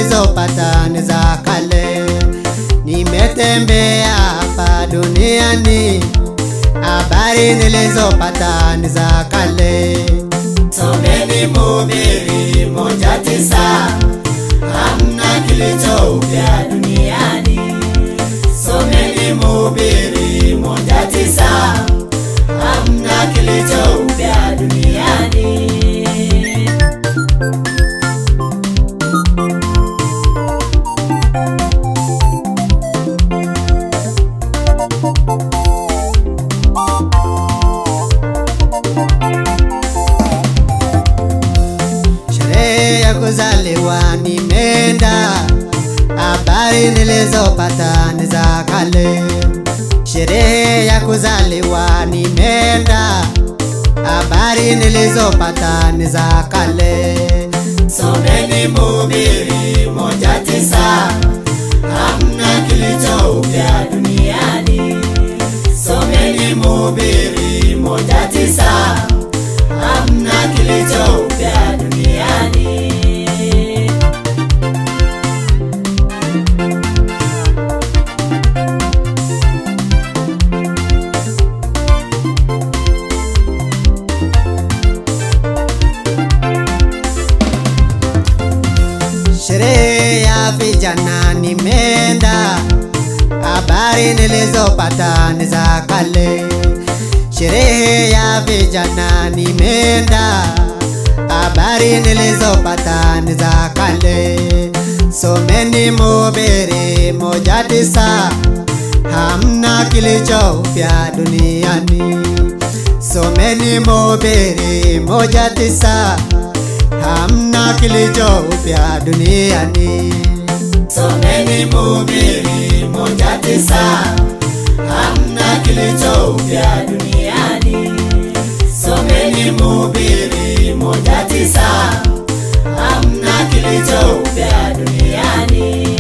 nilizopata ni za kale. Nimetembea hapa duniani, habari nilizopata ni za kale. Someni Mhubiri moja tisa, hamna kilicho upya duniani. Someni Mhubiri moja tisa, hamna kilicho upya duniani. Sherehe ya kuzaliwa nimeenda, habari nilizopata ni za kale. Sherehe ya kuzaliwa nimeenda, habari nilizopata ni za kale. Someni Mhubiri moja tisa, hamna kilicho upya duniani. Someni Mhubiri moja tisa, hamna kilicho upya duniani. Sherehe ya vijana nimeenda, habari nilizopata ni za kale. Sherehe ya vijana nimeenda, habari nilizopata ni za kale. Someni Mhubiri moja tisa, hamna kilicho upya duniani. Someni Mhubiri moja tisa, hamna kilicho upya duniani. Someni Mhubiri moja tisa, hamna kilicho upya duniani. Someni Mhubiri moja tisa, hamna kilicho upya duniani.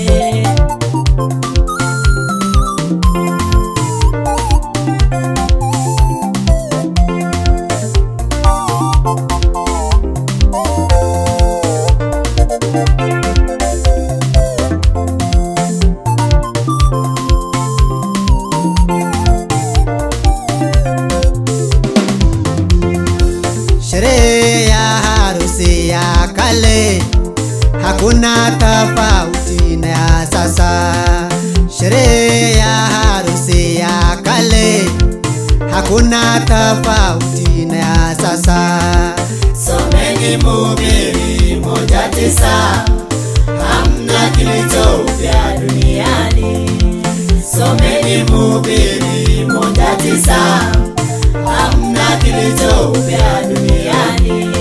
Sherehe ya harusi ya kale hakuna tofauti na ya sasa. Sherehe ya harusi ya kale hakuna tofauti na ya sasa. Someni Mhubiri moja tisa, hamna kilicho upya duniani. Someni Mhubiri moja tisa, hamna kilicho upya duniani.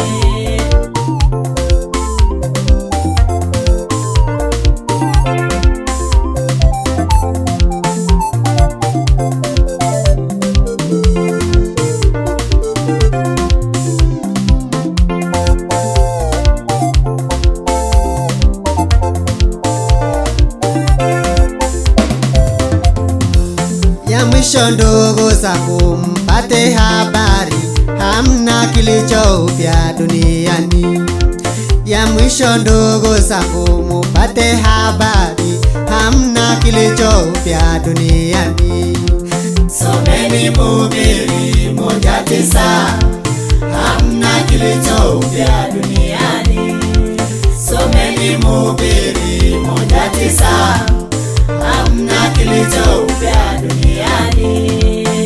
Ya mwisho ndugu zangu, mpate habari, hamna kilicho upya duniani. Ya mwisho ndugu zangu, mupate habari, hamna kilicho upya duniani. Someni Mhubiri moja tisa, hamna kilicho upya duniani. Someni Mhubiri moja tisa, hamna kilicho upya duniani.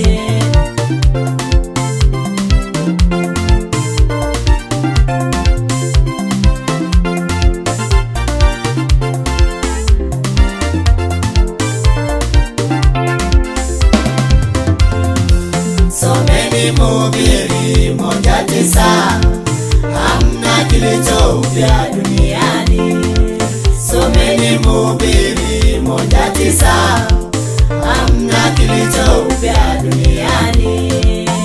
Someni Mhubiri moja tisa, hamna kilicho upya duniani. Someni Mhubiri moja tisa, hamna kilicho upya duniani.